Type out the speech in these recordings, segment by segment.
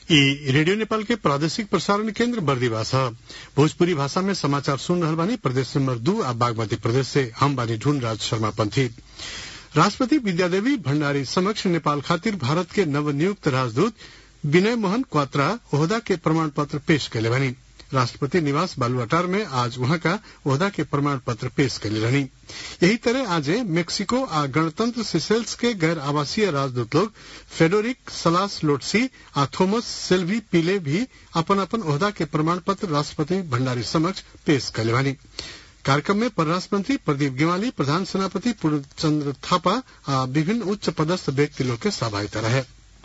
ई रेडियो नेपाल के प्रादेशिक प्रसारण केन्द्र बर्दीवास ह भोजपुरी भाषा में समाचार सुन रहल बानी प्रदेश नंबर दू आ बागमती प्रदेश से हम बानी ढूंढ राज शर्मा पंथी राष्ट्रपति विद्यादेवी भण्डारी समक्ष नेपाल खातिर भारत के नवनियुक्त राजदूत विनय मोहन क्वात्रा ओहदा के प्रमाण पत्र पेश कैले बानी राष्ट्रपति निवास बालुआटार में आज वहां का ओहदा के प्रमाण पत्र पेश कैले रहनी यही तरह आज मेक्सिको आ गणतंत्र सिसेल्स के गैर आवासीय राजदूत लोग फेडोरिक सलास लोटसी आ थोमस सेल्वी पीले भी अपन अपन ओहदा के प्रमाण पत्र राष्ट्रपति भण्डारी समक्ष पेश कैले बानी कार्यक्रम में परराष्ट्र मंत्री प्रदीप गेवाली प्रधान सेनापति पूर्णचंद्र थापा आ विभिन्न उच्च पदस्थ व्यक्ति लोग के सहभागिता रहे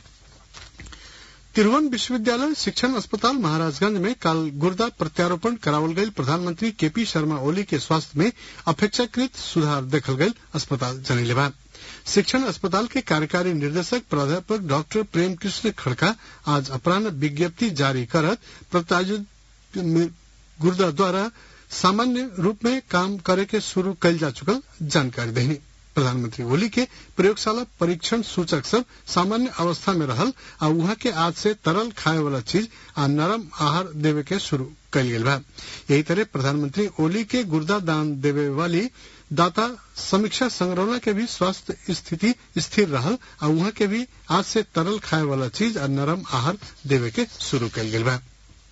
तिरुवन विश्वविद्यालय शिक्षण अस्पताल महाराजगंज में कल गुर्दा प्रत्यारोपण करावल गई प्रधानमंत्री केपी शर्मा ओली के स्वास्थ्य में अपेक्षाकृत सुधार देखल गई अस्पताल जनैले बा शिक्षण अस्पताल के कार्यकारी निर्देशक प्राध्यापक डॉक्टर प्रेम कृष्ण खड़का आज अपराह विज्ञप्ति जारी करत प्रत्यायोजित गुर्दा द्वारा सामान्य रूप में काम करे के शुरू कल जा चुकल जानकारी देनी प्रधानमंत्री ओली के प्रयोगशाला परीक्षण सूचक सब सामान्य अवस्था में रहल आ वहां के आज से तरल खाए वाला चीज आ नरम आहार देवे के शुरू कल गेल बा यही तरह प्रधानमंत्री ओली के गुर्दा दान देवे वाली दाता समीक्षा संग्रहणा के भी स्वास्थ्य स्थिति स्थिर रहल आ वहां के भी आज से तरल खाए वाला चीज आ नरम आहार देवे के शुरू कल गेल बा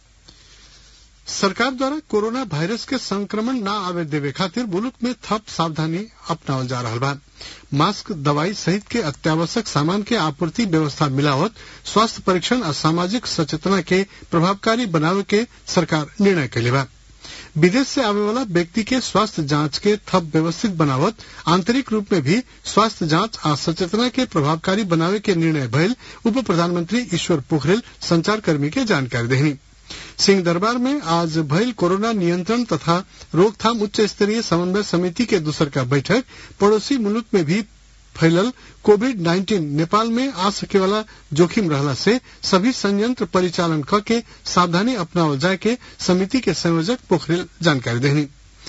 सरकार द्वारा कोरोना वायरस के संक्रमण न आवे देवे खातिर मुल्क में थप सावधानी अपनावल जा रहा बा मास्क दवाई सहित के अत्यावश्यक सामान के आपूर्ति व्यवस्था मिलावत स्वास्थ्य परीक्षण और सामाजिक सचेतना के प्रभावकारी बनावे के सरकार निर्णय कैले बा विदेश से आवे वाला व्यक्ति के स्वास्थ्य जांच के थप व्यवस्थित बनावत आंतरिक रूप में भी स्वास्थ्य जांच आ सचेतना के प्रभावकारी बनावे के निर्णय भइल उप प्रधानमंत्री ईश्वर पोखरेल संचारकर्मी के जानकारी देनी सिंह दरबार में आज भइल कोरोना नियंत्रण तथा रोकथाम उच्च स्तरीय समन्वय समिति के दूसर का बैठक पड़ोसी मुल्क में भी फैलल कोविड नाइन्टीन नेपाल में आ सके वाला जोखिम रहला से सभी संयंत्र परिचालन क के सावधानी अपनावल जाए के समिति के संयोजक पोखरेल जानकारी देनी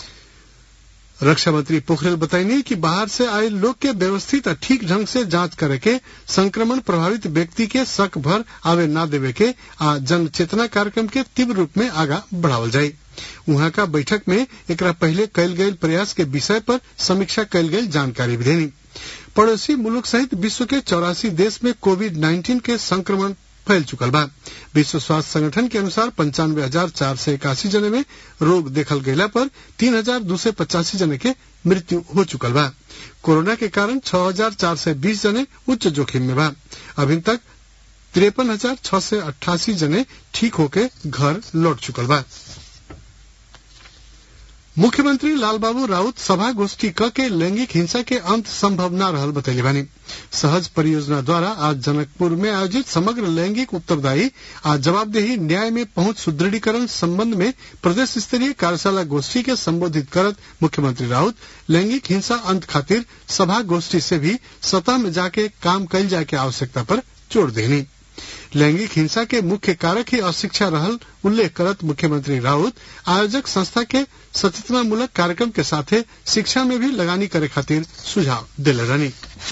रक्षा मंत्री पोखरेल बताइनी कि बाहर से आए लोग के व्यवस्थित और ठीक ढंग से जांच करे के संक्रमण प्रभावित व्यक्ति के शक भर आवे न देवे के आ जन चेतना कार्यक्रम के तीव्र रूप में आगा बढ़ावल जाये वहां का बैठक में एक पहले कैल गये प्रयास के विषय पर समीक्षा कैल गई जानकारी भी देनी पड़ोसी मुल्क सहित विश्व के चौरासी देश में कोविड नाइन्टीन के संक्रमण फैल चुकल बा विश्व स्वास्थ्य संगठन के अनुसार पंचानवे हजार चार सौ इक्यासी जने में रोग देखल गयला पर तीन हजार दो सौ पचासी जने के मृत्यु हो चुकल बा कोरोना के कारण छह हजार चार सौ बीस जने उच्च जोखिम में बा अभी तक तिरपन हजार छह सौ अट्ठासी जने ठीक होके घर लौट चुकल बा मुख्यमंत्री लालबाबू राउत सभा गोष्ठी क के लैंगिक हिंसा के अंत संभव न रहल बतैले बानी सहज परियोजना द्वारा आज जनकपुर में आयोजित समग्र लैंगिक उत्तरदायी आ जवाबदेही न्याय में पहुंच सुदृढ़ीकरण संबंध में प्रदेश स्तरीय कार्यशाला गोष्ठी के संबोधित करत मुख्यमंत्री राउत लैंगिक हिंसा अंत खातिर सभा गोष्ठी से भी सतह में जाके काम कल जाए के आवश्यकता पर जोर देनी लैंगिक हिंसा के मुख्य कारक ही अशिक्षा रहल उल्लेख करत मुख्यमंत्री राउत आयोजक संस्था के सचेतनामूलक कार्यक्रम के साथे शिक्षा में भी लगानी करे खातिर सुझाव दिले रहनी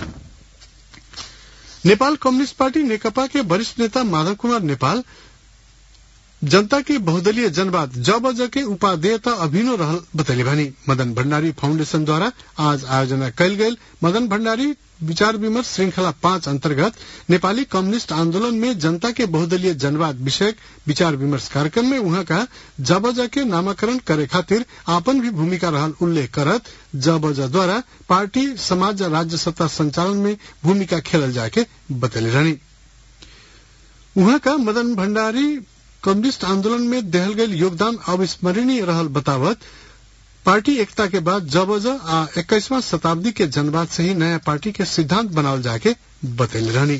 नेपाल कम्युनिस्ट पार्टी नेकपा के वरिष्ठ नेता माधव कुमार नेपाल जनता के बहुदलीय जनवाद जब ज के उपादेयता अभिनो रहल बतैले भानी मदन भण्डारी फाउंडेशन द्वारा आज आयोजना कैल गयल मदन भण्डारी विचार विमर्श श्रृंखला पांच अंतर्गत नेपाली कम्युनिस्ट आंदोलन में जनता के बहुदलीय जनवाद विषयक विचार विमर्श कार्यक्रम में वहां का जबज के नामाकरण करे खातिर आपन भी भूमिका रहल उल्लेख करत जबज द्वारा पार्टी समाज राज्य सत्ता संचालन में भूमिका खेलल जाए के बतैले रहनी वहां का मदन भण्डारी कम्युनिस्ट आंदोलन में देहल गयल योगदान अविस्मरणीय रहल बतावत पार्टी एकता के बाद जबज आ इक्कीसवां शताब्दी के जनवाद से ही नया पार्टी के सिद्धांत बनावल जाके बतैले रहनी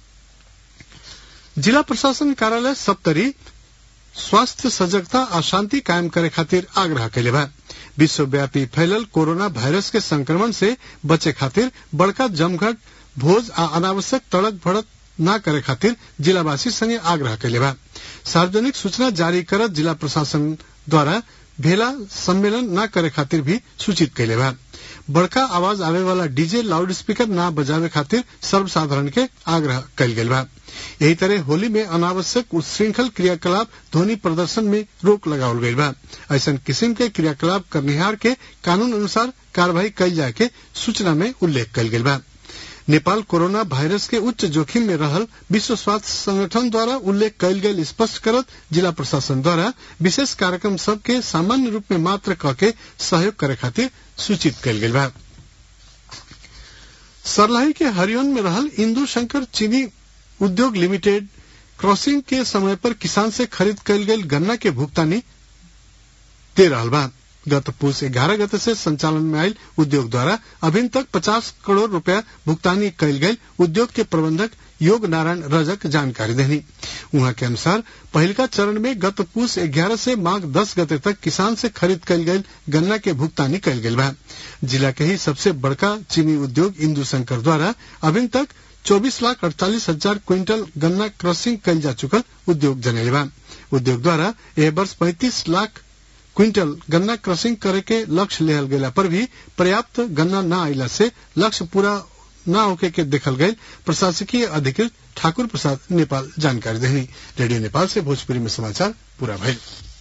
जिला प्रशासन कार्यालय सप्तरी स्वास्थ्य सजगता आ शांति कायम करे खातिर आग्रह कैले बा विश्वव्यापी फैलल कोरोना वायरस के संक्रमण से बचे खातिर बड़का जमघट भोज आ अनावश्यक तड़क भड़क न करे खातिर जिलावासी संगे आग्रह कैले बा सार्वजनिक सूचना जारी करत जिला प्रशासन द्वारा भेला सम्मेलन न करे खातिर भी सूचित कैले बा बड़का आवाज आवे वाला डीजे लाउड स्पीकर ना बजावे खातिर सर्वसाधारण के आग्रह कल गेल बा यही तरह होली में अनावश्यक उच्छृंखल क्रियाकलाप ध्वनि प्रदर्शन में रोक लगावल गईल बा ऐसा किस्म के क्रियाकलाप करनिहार के कानून अनुसार कार्यवाही कल जाए के सूचना में उल्लेख कल गेल बा नेपाल कोरोना वायरस के उच्च जोखिम में रहल विश्व स्वास्थ्य संगठन द्वारा उल्लेख कयल गेल स्पष्ट करत जिला प्रशासन द्वारा विशेष कार्यक्रम सब के सामान्य रूप में मात्र क के सहयोग करे खातिर सूचित कयल गेल बा सरलाही के हरियन में रहल इंदु शंकर चीनी उद्योग लिमिटेड क्रॉसिंग के समय पर किसान से खरीद कयल गेल गन्ना के भुगतानी दे रहा बा गत पुष ग्यारह गते से संचालन में आयल उद्योग द्वारा अभी तक पचास करोड़ रुपया भुगतानी कयल गयल उद्योग के प्रबंधक योग नारायण रजक जानकारी देनी उहाँ के अनुसार पहिलका चरण में गत पुष ग्यारह से माघ दस गते तक किसान से खरीद कयल गयल गन्ना के भुगतानी कयल गेल बा जिला के ही सबसे बड़का चीनी उद्योग इंदु शंकर द्वारा अभी तक चौबीस लाख अड़तालीस हजार क्विंटल गन्ना क्रॉसिंग कयल जा चुकल उद्योग जनैले बा उद्योग द्वारा यह वर्ष पैंतीस लाख क्विंटल गन्ना क्रॉसिंग करे के लक्ष्य लेहल गेला पर भी पर्याप्त गन्ना न आइला से लक्ष्य पूरा न होके के देखल गये प्रशासकीय अधिकृत ठाकुर प्रसाद नेपाल जानकारी देनी रेडियो नेपाल से भोजपुरी में समाचार पूरा भइल